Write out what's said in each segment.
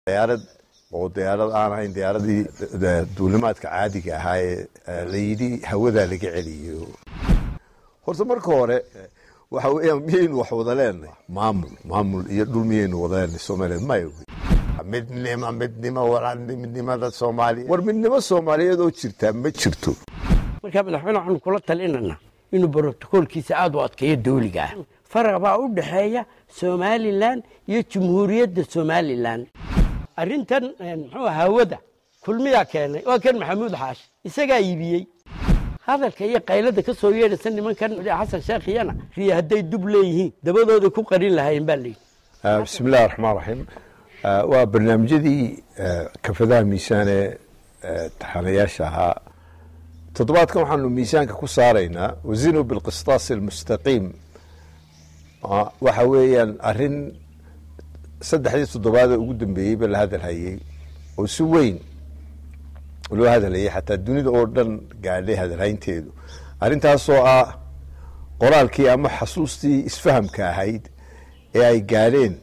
diyaarad oo diyaarad aan ahayn diyaaradii duulimaadka caadiga ahaa ee layidhi hawadaa laga celiyo horta marka hore waxa weeyaan miyaynu wax wada leenahay maamul maamul iyo dhul miyaynu wada leenahay soomaaliyeed maya midnimo midnimo midnimada soomaaliya war midnimo soomaaliyeed oo jirtaa ma jirto markaa madaxweyne waxaanu kula talinana inuu brotokoolkiisa aada u adkeeyo dawliga ah faraq baa u dhexeeya somalilan iyo jumhuuriyadda somalilan arrintan muxuu hawada kulmiyaa keenay waa kan maxamuud xaashi isagaa iibiyey hadalka iyo qaylada ka soo yeedhaysa nimankan xasan sheekhiyana riya hadday dub leeyihiin dabadooda ku qarin lahaayeen baa layidhi bismi illahi raxmaan raxiim waa barnaamijyadii kafadaha miisaan ee taxanayaasha ahaa toddobaadkan waxaanu miisaanka ku saaraynaa wazinu bilqistaas almustaqiim waxa weeyaan arrin saddexdii toddobaadee ugu dambeeyeyba la hadalhayey oo si weyn loo hadalhayay xataa dunida oo dhan gaadhay hadalhaynteedu arrintaasoo ah qoraalkii ama xasuustii isfahamka ahayd ee ay gaadheen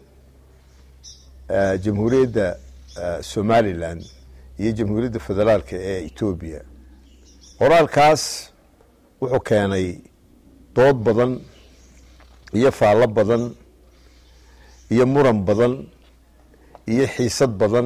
jamhuuriyadda somalilan iyo jamhuuriyadda federaalka ee etoobiya qoraalkaas wuxuu keenay dood badan iyo faallo badan iyo muran badan iyo xiisad badan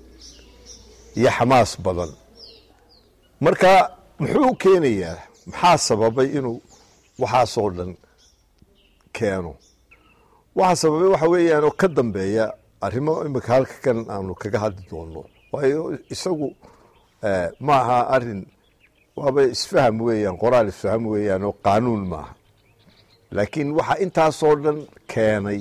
iyo xamaas badan marka muxuu u keenayaa maxaa sababay inuu waxaasoo dhan keeno waxaa sababay waxa weeyaan oo ka dambeeya arrimo imika halka kan aanu kaga hadli doono waayo isagu ma aha arin waaba isfaham weeyaan qoraal isfaham weeyaan oo qaanuun maaha laakiin waxaa intaasoo dhan keenay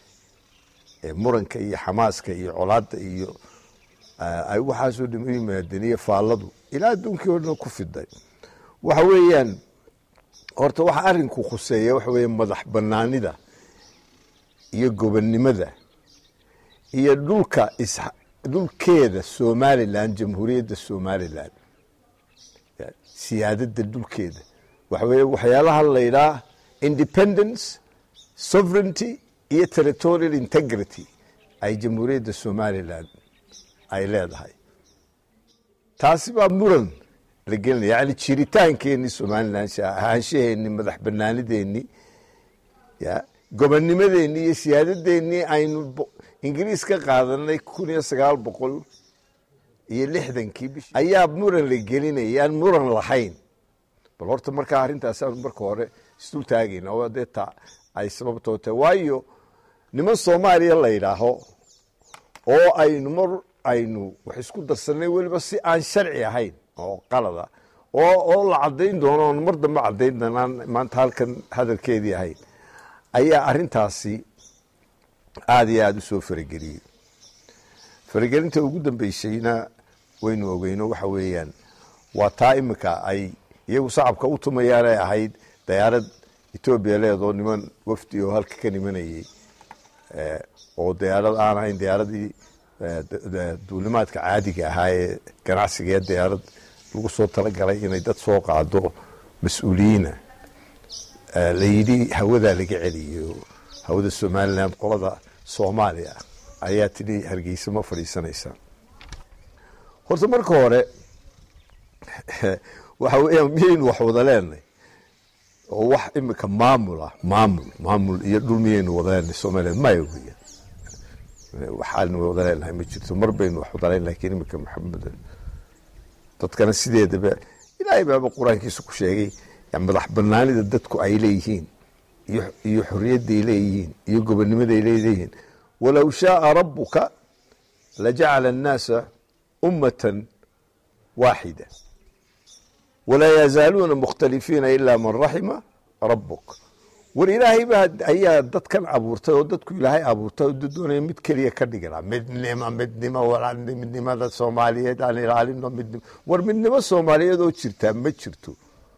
muranka iyo xamaaska iyo colaadda iyo ay waxaasoo dhan u yimaadeen iyo faalladu ilaa adduunkii oo dhan ku fiday waxa weeyaan horta waxa arinku khuseeya waxa weya madax banaanida iyo gobonnimada iyo dhulka dhulkeeda somalilan jamhuuriyadda somalilan siyaadada dhulkeeda waxa weye waxyaalaha la yidhaah independence sovereignty iyo territorial integrity ay jamhuuriyadda somalilan ay leedahay taasi baa muran la gelinaya yani jiritaankeenii somalilan ahaanshaheennii madax banaanideennii ya gobonnimadeennii iyo siyaadadeennii aynu ingiriis ka qaadanay kun iyo sagaal boqol iyo lixdankii bishi ayaa muran la gelinaya aan muran lahayn bal horta markaa arrintaas aanu marka hore isdul taagayna oo dee ta ay sababtoo tahay waayo niman soomaaliya la yidhaaho oo aynu mar aynu wax isku darsanay weliba si aan sharci ahayn oo qalada oo oo la caddayn doono oon mar dambe caddayn doonaan maanta halkan hadalkeedii ahayn ayaa arrintaasi aada iyo aada u soo farageliyey faragelinta ugu dambeysayna waynu ogeyno waxa weeyaan waa taa imika ay iyagu sacabka u tumayaan ay ahayd dayaarad etoobiya leedoo niman wafdi oo halka ka nimanayey oo diyaarad aan ahayn diyaaradii duulimaadka caadiga ahaa ee ganacsigaee diyaarad lagu soo talagalay inay dad soo qaado mas-uuliyiina layidhi hawadaa laga celiyo hawada somalilan qolada soomaaliya ayaa tidhi hargeysa ma fadhiisanaysaa horta marka hore waxa weeyaan miyaynu wax wada leenahay oo wax imika maamul ah maamul maamul iyo dhul miyaynu wada leenahay somaliland maya weeyaan waxaanu wada leenahay ma jirto mar baynu wax wada leen lakiin imika maxamed dadkana sideedaba ilaahay baaba qur-aankiisa ku sheegay madax banaanida dadku ay leeyihiin iyo xoriyadday leeyihiin iyo gobonnimaday leeyihiin walow shaaa rabuka lajacala annaasa ummatan waaxida walaa yazaaluuna mukhtalifiina ilaa man raxima rabuk war ilaahay baa ayaa dadkan abuurtay oo dadku ilaahay abuurtay oo doonaya mid keliya ka dhigana midnimo midnimo midnimada soomaaliyeed aan ilaalino midnimo war midnimo soomaaliyeed oo jirtaa ma jirto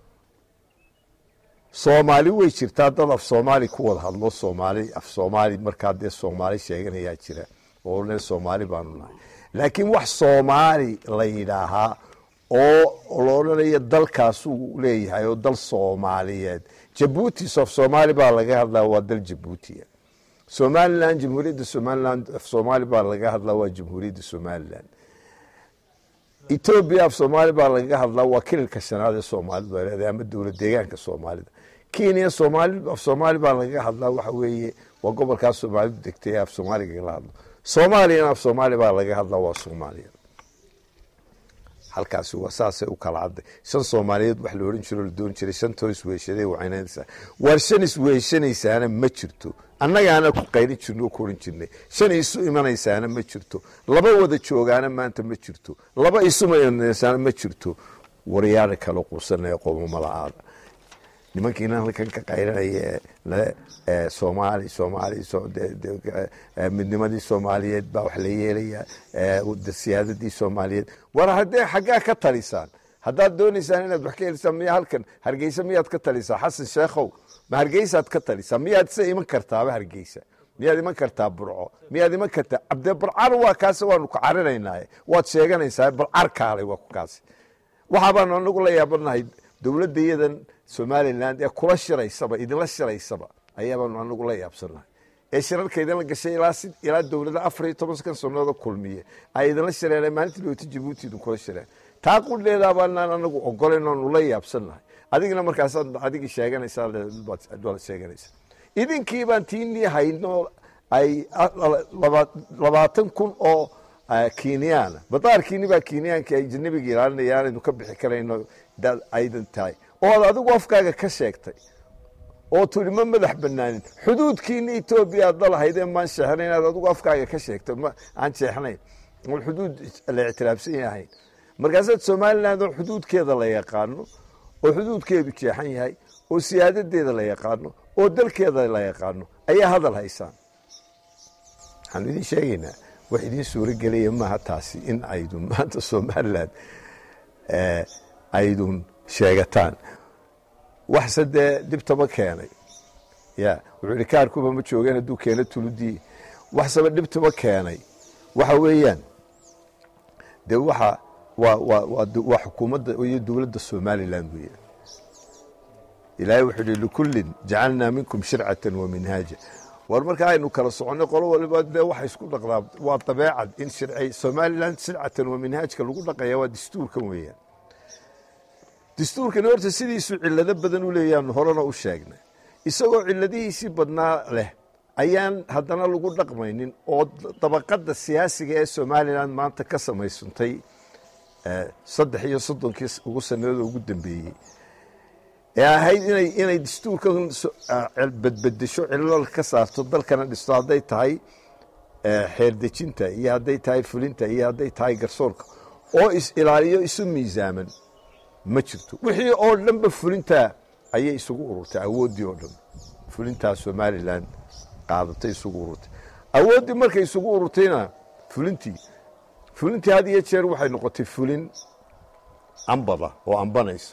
soomaali way jirtaa dad af soomaali ku wada hadlo soomaali af soomaali markaa dee soomaali sheeganayaa jira oo le soomaali baanu nahay laakiin wax soomaali la yidhaahaa oo la odhanaya dalkaasuu leeyahay oo dal soomaaliyeed jabuuti sof soomaali baa laga hadlaa waa dal jabuutiya somalilan jamhuuriyadda somalilan af soomaali baa laga hadlaa waa jamhuuriyadda somalilan etoobiya af soomaali baa lagaga hadlaa waa kililka shanaad ee soomaalidu ay leedahay ama dowlad deegaanka soomaalida kenya soomaali af soomaali baa lagaga hadlaa waxa weeye waa gobolkaas soomaalidu degtay ee af soomaaliga la hadlo soomaaliyana af soomaali baa lagaga hadlaa waa soomaaliya halkaasi waa saasay u kala cadday shan soomaaliyeed wax la ohan jiro la doon jiray shantoo isweeshaday wacaynaysaa waar shan isweeshanaysaana ma jirto annagaana ku qayli jirno oo ku ohan jirnay shan isu imanaysaana ma jirto laba wada joogaana maanta ma jirto laba isuma imanaysaana ma jirto waryaada kala quusanaya qoomamala-aada nimankiina halkan ka qaylanaya ee soomaali soomaali midnimadii soomaaliyeed baa wax la yeelaya siyaadadii soomaaliyeed war haddee xaggaa ka talisaan haddaad doonaysaan inaad wax ka helisaan miya halkan hargeysa miyaad ka talisaa xasan sheekhow ma hargeysaad ka talisaa miyaad se iman kartaaba hargeysa miyaad iman kartaa burco miyaad iman kartaa abdee barcar waa kaas waanu ku carinaynaa waad sheeganaysaa barcar kaalay waa ku kaasi waxaa baanu anagu la yaabanahay dowladda iyadan somalilan ee kula shiraysaba idinla shiraysaba ayaabaanu anagu la yaabsanahay ee shirarka idinla gashay ilaa dowlada afar iyo toban kan sanooda kulmiye ay idinla shireen maalintii dhowta jabuuti idinkula shireen taa qudheedaa baanaan anagu ogolayn oonu la yaabsanahay adigina markaasaad adigii sheeganaysaa waad sheeganaysaa idinkii baan tiinii hayno ay labaatan kun oo kenyaana badaarkiini baa kenyaanka ay janabiga ilaalinayaan aynu ka bixi karayno aydan tahay ood adigu afkaaga ka sheegtay oo turi ma madax banaanin xuduudkiina etoobiya aad dalahaydee maan sheexnayn inaad adigu afkaaga ka sheegtay aan jeexnayn oon xuduud la ictiraafsan yahayn markaasaad somaliland oo xuduudkeeda la yaqaano oo xuduudkeedu jeexan yahay oo siyaadadeeda la yaqaano oo dalkeeda la yaqaano ayaa hadal haysaan waxaanu idin sheegaynaa wax idiin suuro gelaya maaha taasi in aydun maanta somaliland aydun sheegataan waxse dee dhibtaba keenay ya wuxuu ihi kaarkuba ma joogeen hadduu keeno tuludii waxseba dhibtaba keenay waxa weeyaan dee waxa waa waa waa xukuumadda iyo dowladda somaliland weeyaan ilaahay wuxuu ihi likullin jacalnaa minkum shircatan wa minhaaja war marka aynu kala soconay qolo waliba dee waxa isku dhaqdaa waa dabeecad in shircay somaliland shircatan wa minhaajka lagu dhaqaya waa dastuurkan weeyaan dastuurkani horta sidiisu cilado badan u leeyaanu horena u sheegnay isagoo ciladihiisii badnaa leh ayaan haddana lagu dhaqmaynin oo dabaqadda siyaasiga ee somalilan maanta ka samaysantay saddex iyo soddonkii ugu sanadooda ugu dambeeyey ee ahayd inay inay dastuurkan badbedesho cilal ka saarto dalkana dhisto hadday tahay xeerdejinta iyo hadday tahay fulinta iyo hadday tahay garsoorka oo is ilaaliyo isu miisaaman ma jirto wixii oo dhanba fulintaa ayay isugu ururtay awooddii oo dhan fulintaa somalilan qaadatay isugu ururtay awooddii markay isugu ururtayna fulintii fulintii had iyo jeer waxay noqotay fulin ambada oo ambanaysa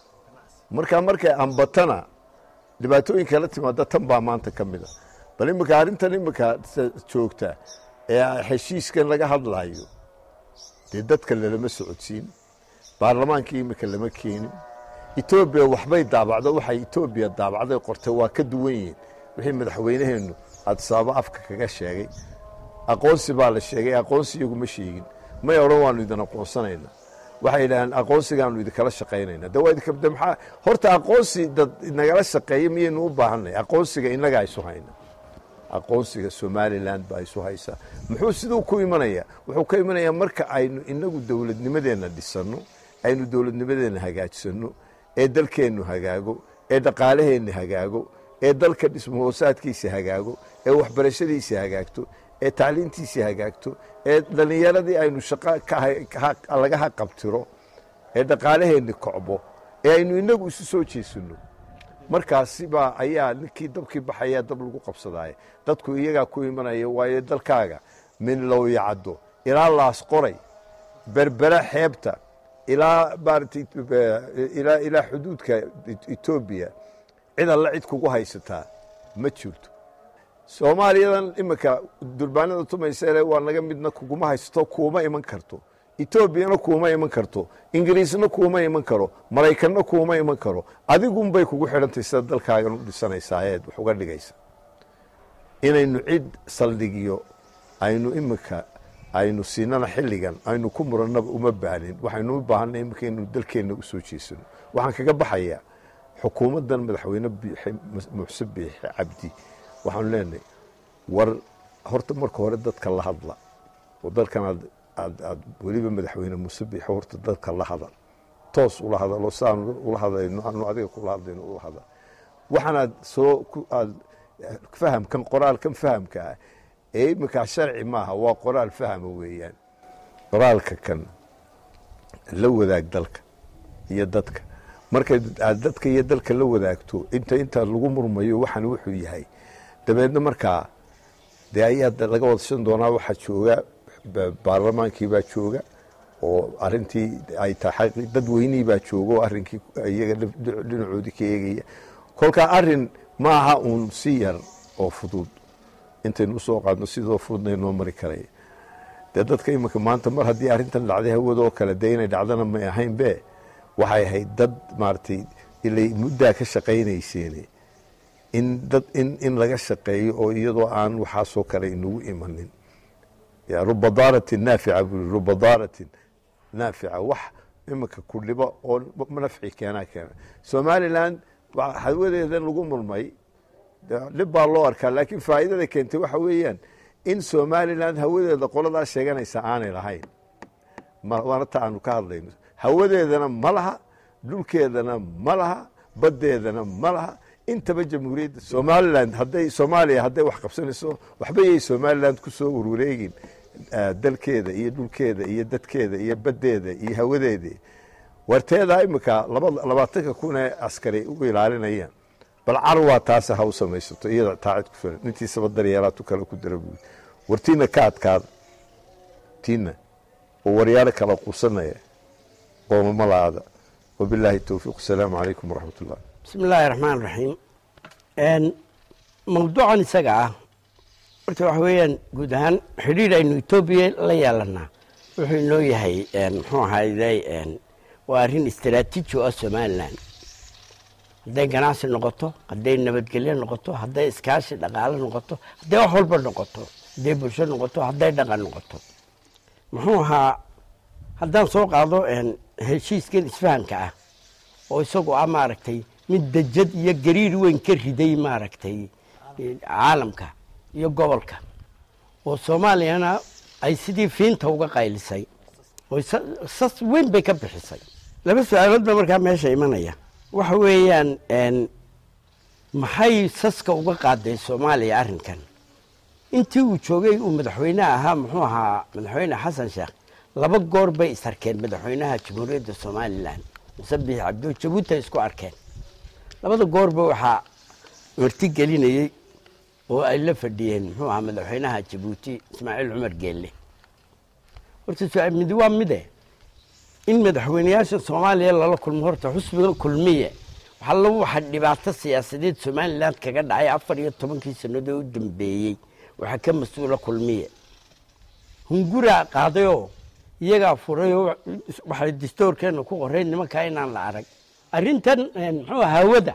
markaa markay ambatana dhibaatooyinka la timaada tan baa maanta ka mid a bal iminka arrintan iminka joogta ee heshiiskan laga hadlayo dee dadka lalama socodsiin baarlamaankii iminka lama keenin etoobiya waxbay daabacdo waxay etoobiya daabacday qortay waa ka duwan yihiin wixii madaxweynaheennu adisaabo afka kaga sheegay aqoonsi baa la sheegay aqoonsi iyaguma sheegin may odhan waanu idin aqoonsanayna waxay yidhaaheen aqoonsigaanu idinkala shaqaynayna de waa idinka de maxaa horta aqoonsi dad nagala shaqeeya miyaynu u baahanay aqoonsiga innagaa isu hayna aqoonsiga somalilan baa isu haysaa muxuu siduu ku imanaya wuxuu ka imanayaa marka aynu inagu dowladnimadeenna dhisanno aynu dowladnimadeenna hagaajsanno ee dalkeennu hagaago ee dhaqaalaheenna hagaago ee dalka dhismahoosaadkiisa hagaago ee waxbarashadiisa hagaagto ee tacliintiisa hagaagto ee dhallinyaradii aynu shaqo laga haqabtiro ee dhaqaalaheenni kocbo ee aynu inagu isu soo jeesanno markaasi baa ayaa ninkii dabkii baxayaa dab lagu qabsadaaye dadku iyagaa ku imanaya waayo dalkaaga min lowyacaddo ilaa laas qoray berbera xeebta ilaa maarata ilaa ilaa xuduudka etoobiya cid alla cid kugu haysataa ma jirto soomaaliyadan iminka durbaanada tumaysele waa naga midna kuguma haysato kuuma iman karto etoobiyana kuuma iman karto ingiriisna kuuma iman karo maraykanna kuuma iman karo adigunbay kugu xidhantay sida dalkaagan u dhisanaysaa eed wax uga dhigaysa inaynu cid saldhigyo aynu iminka aynu siinana xilligan aynu ku murannaba uma baahnin waxaynu u baahanay iminka inaynu dalkeenna u soo jeesano waxaan kaga baxayaa xukuumaddan madaxweyne muxse biixi cabdi waxaanu leenahay war horta marka hore dadka la hadla oo dalkan aad aad aad weliba madaxweyne muuse biixi horta dadka la hadal toos ula hadalo saan ula hadlayno anu adiga kula hadlayno ula hadal waxaanaad soo aad fahamkan qoraalkan fahamka ah ee iminkaa sharci maaha waa qoraal fahama weeyaan qoraalka kan la wadaag dalka iyo dadka marka aad dadka iyo dalka la wadaagto inta intaa lagu murmayo waxaan wuxuu yahay dabeedna markaa dee ayaa laga wadashan doonaa waxaa jooga baarlamaankii baa jooga oo arintii ay tahay dadweynihii baa jooga oo arrinkii iyaga dhinacoodii ka eegaya kolkaa arin maaha uun si yar oo fudud intaynu usoo qaadno sidoo fududna inoo mari karaya dee dadka iminka maanta mar haddii arrintan dhacday hawadoo kale dee inay dhacdana may ahayn be waxay ahayd dad maaragtay ilay muddaa ka shaqaynayseen in dad in in laga shaqeeyo oo iyadoo aan waxaasoo kale inagu imanin ruba daaratin naafica bui ruba daaratin naafica wax iminka ku dhibo oo nafci keenaa keena somalilan hawadeedan lagu murmay dhib baa loo arkaa laakiin faa'iidada keentay waxa weeyaan in somalilan hawadeeda qoladaa sheeganaysa aanay lahayn waana ta aanu ka hadlayno hawadeedana ma laha dhulkeedana ma laha baddeedana ma laha intaba jamhuuriyadda somalilan hadday soomaaliya hadday wax qabsanayso waxba yay somalilan ku soo warwareegin dalkeeda iyo dhulkeeda iyo dadkeeda iyo baddeeda iyo hawadeeda warteedaa iminka labaatanka kun ee askari u ilaalinayaan bal carwaa taase ha u samaysato iyada taacid ku filan intiisaba daryeelaatu kale ku dara buui wartiina ka adkaada tiina oo waryaalo kala quusanaya qoomamalaada wabilaahi towfiiq asalaamu calaykum waraxmat ullah bismi illaahi raxmaan raxiim mawduucan isaga ah horta waxa weeyaan guud ahaan xidhiir aynu etoobiya la yeelanaa wuxuu inoo yahay muxuu ahayday waa arrin istaraatiiji oo ah somalilan hadday ganacsi noqoto hadday nabadgelyo noqoto hadday iskaashi dhaqaalo noqoto hadday wax walba noqoto hadday bulsho noqoto hadday dhaqan noqoto muxuu ahaa haddaan soo qaado heshiiskan isfahanka ah oo isagu ah maaragtay mid dejad iyo gariir weyn ka riday maaragtay caalamka iyo gobolka oo soomaaliyana ay sidii fiinta uga qaylisay oo sas weyn bay ka bixisay laba su-aalood ba markaa meesha imanaya waxa weeyaan maxay saska uga qaaday soomaaliya arrinkan intii uu joogay uu madaxweyne ahaa muxuu ahaa madaxweyne xasan sheekh laba goor bay is arkeen madaxweynaha jamhuuriyadda somalilan musabix cabdo jabuuti ay isku arkeen labada goorba waxaa marti gelinayey oo ay la fadhiyeen muxuu ahaa madaxweynaha jabuuti ismaaciil cumar geelle horta midi waa mide in madaxweyneyaasha soomaaliya lala kulmo horta xusbiga kulmiye waxalla waxa dhibaato siyaasadeed somalilan kaga dhacay afar iyo tobankii sannadood u dambeeyey waxaa ka mas-uula kulmiye hunguraa qaadayoo iyagaa furayoo waxay distoorkeena ku qoreen nimankaa inaan la arag arrintan muxuu hawada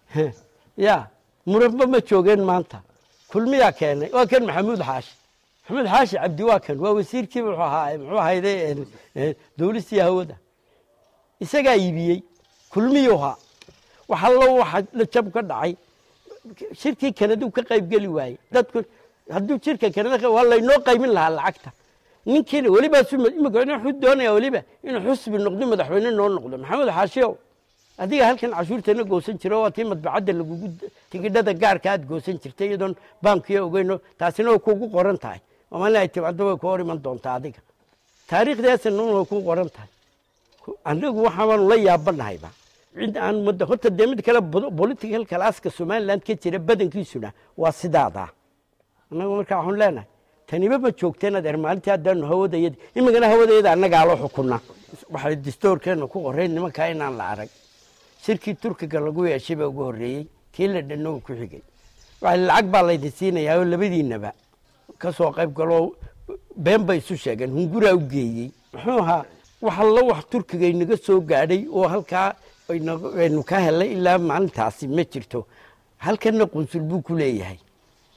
ya muranba ma joogeen maanta kulmiyaa keenay waa kan maxamuud xaashi maxamuud xaashi cabdi waa kan waa wasiirkii muxuu ahaa muxuu ahayde dowlistii hawada isagaa iibiyey kulmiyuhaa wax allo waxa la jab ka dhacay shirkii kanadu ka qaybgeli waayey dadku hadduu jirka kanada waa laynoo qaymin lahaa lacagta ninkiina weliba imika wuxuu doonaya weliba inuu xusbi noqdo madaxweyne noo noqdo maxamed xaashiyow adiga halkan cashuurtana goosan jiro waa tii madbacadda lagugu tigidhada gaarka aad goosan jirtay iyadoon baankiyo ogeyno taasina way kuugu qoran tahay oo maalin ay timaado way ku hor iman doontaa adiga taariikhdaasina way kuu qoran tahay anagu waxaanu la yaabanahayba cid aan muddo horta dee mid kale political calaaska somaliland ka jira badankiisuna waa sidaadaa annagu markaa waxaanu leenahay taniba ma joogteen adeer maalintii haddaanu hawadayad imikana hawadayada annagaa loo xukunaa waxay distoorkeena ku qoreen nimankaa inaan la arag shirkii turkiga lagu yeeshay baa ugu horreeyey kii la dhanno uu ku xigay waxa lacag baa laydin siinayaa oo labadiinaba ka soo qayb galoo been bay isu sheegeen hunguraa u geeyey muxuu ahaa wax allo wax turkiga inaga soo gaadhay oo halkaa aynu ka helay ilaa maalintaasi ma jirto halkanna qunsul buu ku leeyahay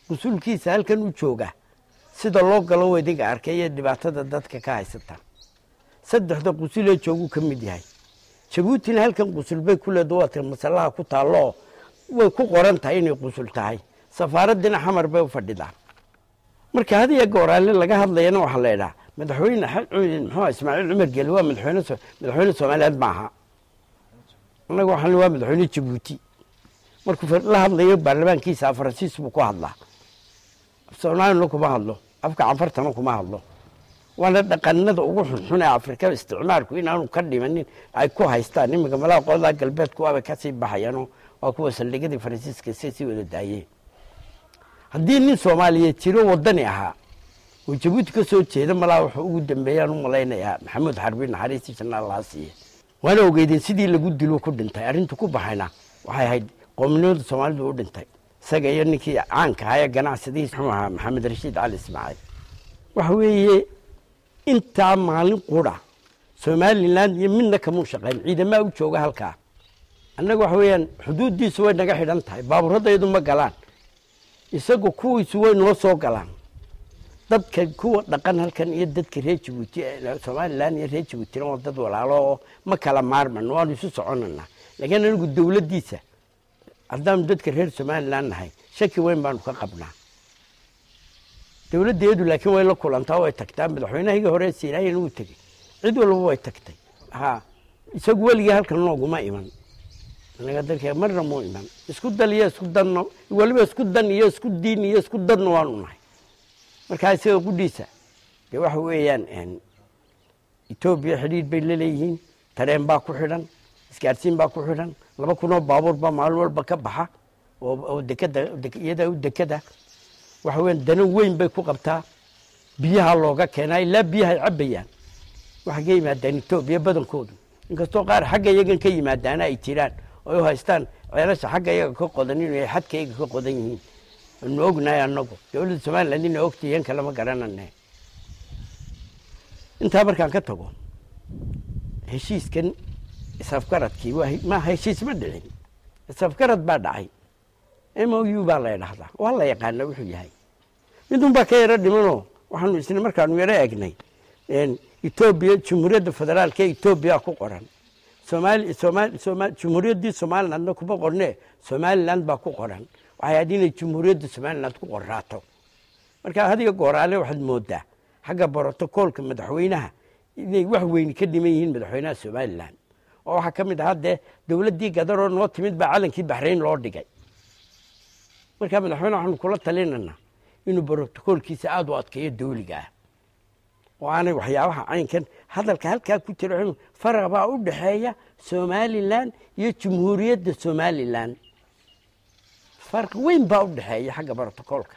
qusulkiisa halkan u jooga sida loo galo wadiga arkay iyo dhibaatada dadka ka haysata saddexda qusulee jooguu ka mid yahay jabuutina halkan qusul bay ku leeda waata masalaha ku taalloo way ku qoran tahay inay qusul tahay safaaraddina xamar bay u fadhidaa marka had iyo gooraale laga hadlayana waxaa la idhaha madaxweyne muxuu ismaaciil cumar geli waa madaxweyne madaxweyne soomaaliyeed maaha annaga waxaan waa madaxweyne jabuuti markuu la hadlayo baarlamaankiisa faransiis buu ku hadlaa soomaalina kuma hadlo afka canfartana kuma hadlo waana dhaqanada ugu xunxun ee afrika isticmaalku inaanu ka dhimanin ay ku haystaan iminka malaha qolada galbeedku waabay kasii baxayaanoo waa kuwa saldhigadii faransiiska si sii wada daayeen haddii nin soomaaliyeed jiro wadani ahaa oo jabuuti ka soo jeeda malaa wuxuu ugu dambeeyaan u malaynayaa maxamuud xarbi naxariistii janna allaha siiye waana ogeydeen sidii lagu dilo ku dhintay arrintu ku baxayna waxay ahayd qoominimada soomaalidu u dhintay isaga iyo ninkii caanka ahaa ee ganacsadihiis muxuu ahaa maxamed rashiid cali ismaaciil waxa weeye intaa maalin qura somalilan iyo midna kamuu shaqayn ciidamaa u jooga halkaa annaga waxa weeyaan xuduuddiisu way naga xidhan tahay baaburadaydu ma galaan isagu kuwiisu way noo soo galaan dadka kuwa dhaqan halkan iyo dadka reer jabuuti somalilan iyo reer jabuutina waa dad walaalo oo ma kala maarman waanu isu soconanaa laakiin anigu dowladdiisa haddaanu dadka reer somalilan nahay shaki weyn baanu ka qabnaa dowladdeedu laakiin way la kulantaa way tagtaa madaxweynahayga hore siinaayana wuu tegey cid walba way tagtay ha isagu weligii halkan nooguma iman anaga dalka marna muu iman isku dal iyo isku danno weliba isku dan iyo isku diin iyo isku dadna waanu nahay markaa isaga qudhiisa dee waxa weeyaan etoobiya xidhiidh bay laleeyihiin tareen baa ku xidhan isgaarsiin baa ku xidhan laba kunoo baabuur baa maalin walba ka baxa oo dekada iyada u dekada waxa weyan dano weyn bay ku qabtaa biyaha looga keenaa ilaa biyahay cabbayaan waxay ka yimaadaan etoobiya badankoodu inkastoo qaar xagga iyagan ka yimaadaana ay jiraan oo u haystaan ceelasha xagga iyaga ka qodan inay xadka iyaga ka qodan yihiin anu ognahay annagu dowladda somaliland ina ogta iyan kalama garanane intaa markaan ka tago heshiiskan isafgaradkii ma heshiis ma dhicin isafgarad baa dhacay m o u baa la dhahdaa waa la yaqaana wuxuu yahay midun baa ka yaro dhimanoo waxaanu isna markaanu yaro egnay etoobiya jumhuuriyadda federaalka ee etoobiya ku qoran jumhuuriyaddii somalilandna kuma qorne somaliland baa ku qoran waxay ahayd inay jumhuuriyadda somaliland ku qorraato marka hadiga gooraale waxaad moodaa xagga brotocoolka madaxweynaha inay wax weyni ka dhiman yihiin madaxweynaha somalilan oo waxaa ka mid ahaa dee dowladdii gadaroo noo timid baa calankii baxrayn loo dhigay markaa madaxweyne waxaanu kula talinanaa inuu brotocoolkiisa aada u adkeeyo dawliga ah oo aanay waxyaabaha caynkan hadalka halkaa ku jira faraq baa u dhexeeya somalilan iyo jumhuuriyadda somalilan farq weyn baa u dhexeeya xagga brotocoolka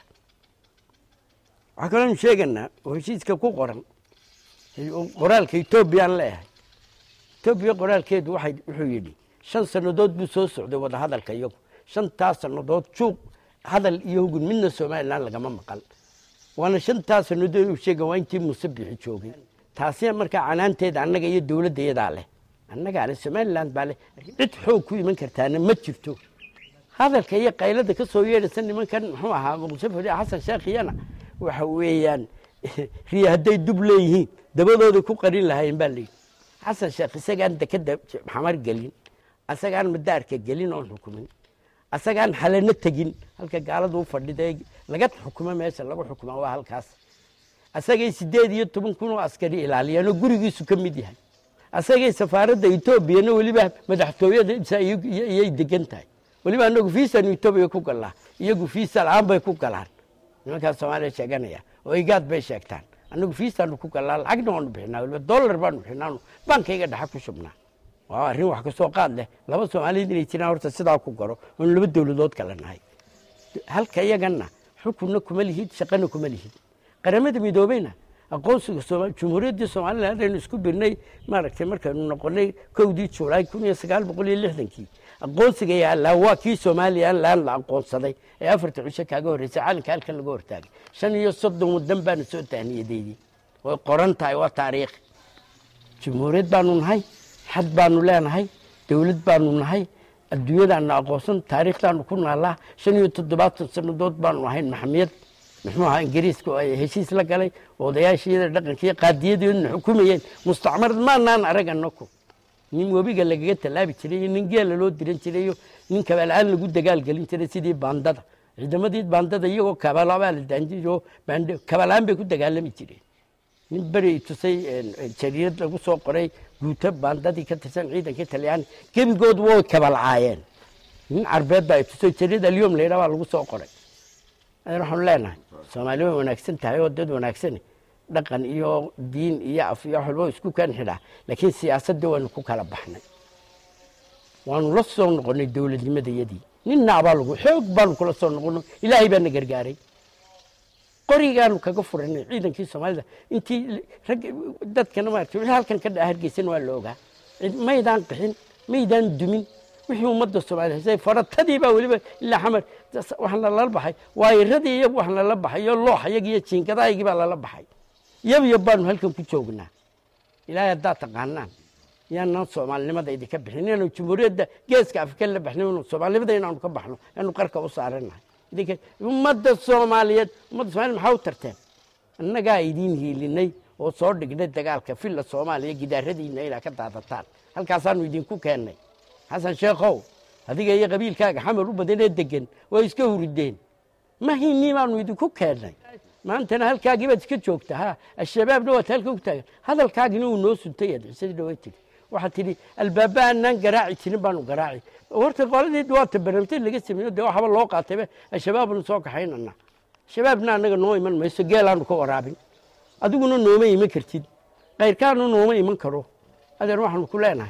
waxaa kaloonu sheeganaa oo heshiiska ku qoran qoraalka etoobiyaan leeyahay etoobiya qoraalkeedu waxay wuxuu yidhi shan sannadood buu soo socday wadahadalka iyagu shantaas sannadood juuq hadal iyo hugun midna somalilan lagama maqal waana shantaas sannadood uu sheega waa intii muuse bixi joogay taasina markaa canaanteeda annaga iyo dowladda iyadaa leh annagaale somaliland baa leh cid xoog ku iman kartaana ma jirto hadalka iyo qaylada ka soo yeedhaysa nimankan muxuu ahaa muqdisho fadhi xasan sheekhiyana waxa weeyaan riya hadday dub leeyihiin dabadooday ku qarin lahaayeen baa layidhi xasan sheekh isagaan dekeda xamar gelin asagaan madaarka gelin oon xukumin asagaan xalano tegin halka gaaladu u fadhida laga xukumo meesha lagu xukuma waa halkaas asagay sideed iyo toban kun oo askari ilaaliyaan oo gurigiisu ka mid yahay asagay safaaradda etoobiyana weliba madaxtooyada iyay degan tahay weliba anagu fiisanu etoobiya ku galnaa iyagu fiisa la-aan bay ku galaan nimankaas soomaaliya sheeganaya oo igaad bay sheegtaan anagu fiisaanu ku galnaa lacagna waanu bixinaa weliba dollar baanu bixinaa baankayga dhexa ku shubnaa waa arrin wax kasoo qaad leh laba soomaaliyeed inay jiraan horta sidaa ku garo oonu laba dowladood kale nahay halka iyagana xukunna kuma lihid shaqana kuma lihid qaramada midoobeyna aqoonsiga jumhuuriyaddii somaliland aynu isku birnay maaragtay markaynu noqonay kowdii julaay kun iyo sagaal boqol iyo lixdankii aqoonsiga yaallaa waa kii somalilan la aqoonsaday ee afarta cisho kaaga horreysay calanka halkan laga hortaagay shan iyo soddon wadan baana soo tahniyadaydii way qoran tahay waa taariikh jumhuuriyad baanu nahay xad baanu leenahay dowlad baanu nahay adduunyadaana aqoonsan taariikhdaanu ku naallaa shan iyo toddobaatan sannadood baanu ahayn maxamiyad muxuu ahaa ingiriiska oo ay heshiis la galay odayaashiyada dhaqankiiyo qaadiyadoodna xukumayeen mustacmarad maanaan arag annaku nin webiga lagaga tallaabi jiray iyo nin geela loo diran jiray iyo nin kabaalaan lagu dagaalgelin jiray sidii baandada ciidamadii baandada iyagoo kabaalabaa la daanjiro kabaalaan bay ku dagaalami jireen nin beri tusay jariirad lagu soo qoray guuto baandadii ka tirsan ciidanka talyaani gebigood way kabalcaayeen nin carbeed baa tusay jariirad alyom layidhaa baa lagu soo qoray adeer waxaanu leenahay soomaali way wanaagsan tahay oo dad wanaagsani dhaqan iyo diin iyo af iyo wax walba isku kan xidhaa laakiin siyaasadda waanu ku kala baxnay waanu la soo noqonnay dowladnimadayadii ninna abaa lagu xoog baanu kula soo noqono ilaahay baana gargaaray qorigaanu kaga furanay ciidankii soomaalida intii rag dadkana maaragtay wixii halkan ka dhaca hargeysan waa la ogaa maydaan qixin maydaan dumin wixii ummadda soomaalida haysay faratadii baa weliba ilaa xamar waxaana lala baxay waayiradii iyo waxna lala baxay iyo looxayagii iyo jiinkadahaygii baa lala baxay yab yab baanu halkan ku joognaa ilaahay haddaad taqaanaan yaanaan soomaalinimada idinka bixin inaanu jumhuuriyadda geeska afrika la baxno soomaalinimada inaanu ka baxno aanu qarka u saaranahay idinka ummadda soomaaliyeed ummadda soomaliya maxaa u tarteen annagaa idiin hiilinay oo soo dhignay dagaalka filla soomaaliya gidaaradiina inaa ka daadataan halkaasaanu idinku keennay xasan sheekhow adiga iyo qabiilkaaga xamar u badanee degan waa iska hurideen mahinii baanu idinku keennay maantana halkaagii baad iska joogta ha al-shabaabna waad halka ku taagan hadalkaagina uu noo suntay aad cisadii dhawaa tiri waxaad tidhi albaaba aanaan garaaci jirin baanu garaaci horta qoladii dhawaata barnaamijyada laga sameeyo dee waxba loo qaatayba al-shabaabnu soo kaxaynana shabaabna annaga noo iman mayso geelaanu ka waraabin adiguna nooma iman kartid kayrkaanu nooma iman karo adeer waxaanu ku leenahay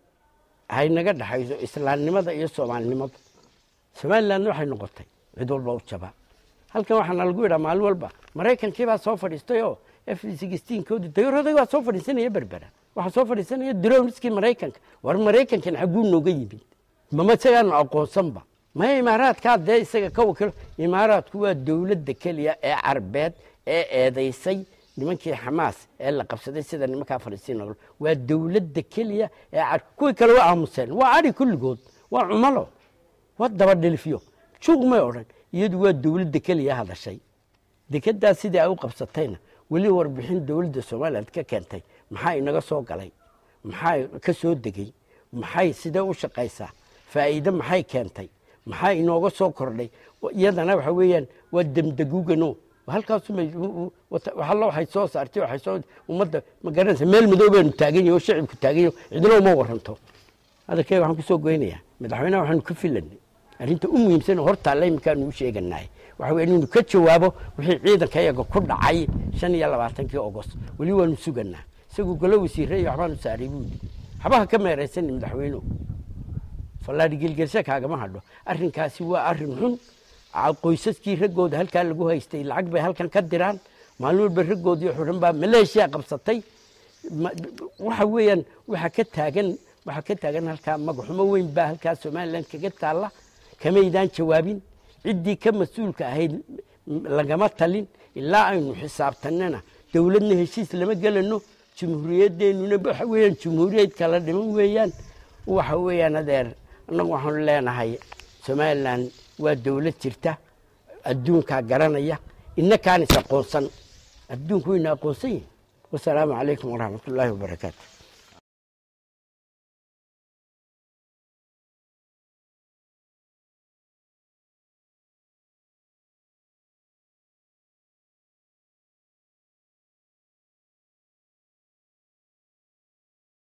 haynaga dhaxayso islaamnimada iyo soomaalinimada somalilandna waxay noqotay cid walba u jaba halkan waxaana lagu yidhaa maalin walba maraykankii baa soo fadhiistay oo f sixteenkoodi dayaraday waa soo fadhiisanaya berbera waxaa soo fadhiisanaya drowniskii maraykanka war maraykankan xagguu nooga yimid mama isagaanu aqoonsanba maya imaaraadkaa dee isaga ka wakilo imaaraadku waa dowladda keliya ee carbeed ee eedaysay nimankii xamaas ee la qabsaday sida nimankaa falistiina waa dowladda keliya ee kuwii kale waa aamuseen waa adi kulligood waa cumalo waa dabadhilifyo juuq may odhan iyadu waa dowladda keliya hadashay dekedaa sidii ay u qabsatayna weli warbixin dowladda somaliland ka keentay maxaa inaga soo galay maxaa ka soo degey maxay sidee u shaqaysaa faa'iide maxay keentay maxaa inooga soo kordhay iyadana waxa weeyaan waa demdegugano halkaaswaxallo waxay soo saartay waxay soo ummadda ma garanaysa meel madow baanu taagan yahi oo shicibku taagan yahi cidina uma waranto hadalkeyga waxaan kusoo goynayaa madaxweynaha waxaanu ka filanay arrinta u muhiimsan oo hortaalla iminkaanu u sheeganahay waxa weye inuu ka jawaabo wixii ciidanka iyaga ku dhacay shan iyo labaatankii ogost weli waanu suganaa isagu golo wasiire iyo waxbaanu saaray buudi waxbaha ka meeraysani madaxweynuhu fallaadhi gelgelsha kaagama hadho arrinkaasi waa arrin xun qoysaskii raggooda halkaa lagu haystay lacag bay halkan ka diraan maalin walba raggoodii xudhan baa maleeshiya qabsatay waxa weeyaan waxaa ka taagan waxaa ka taagan halkaa magaxumo weyn baa halkaa somaliland kaga taalla kamaydaan jawaabin ciddii ka mas-uulka ahayd lagama talin ilaa aynu xisaabtanana dowladna heshiis lama gelano jumhuuriyaddeenuna waxa weeyaan jumhuuriyad kala dhiman weeyaan waxa weeyaan adeer annagu waxaanu leenahay somaliland waa dowlad jirta adduunkaa garanaya inakaan is aqoonsan adduunku wayna aqoonsan yihin wasalaamu calaykum waraxmat ullaahi wabarakaatu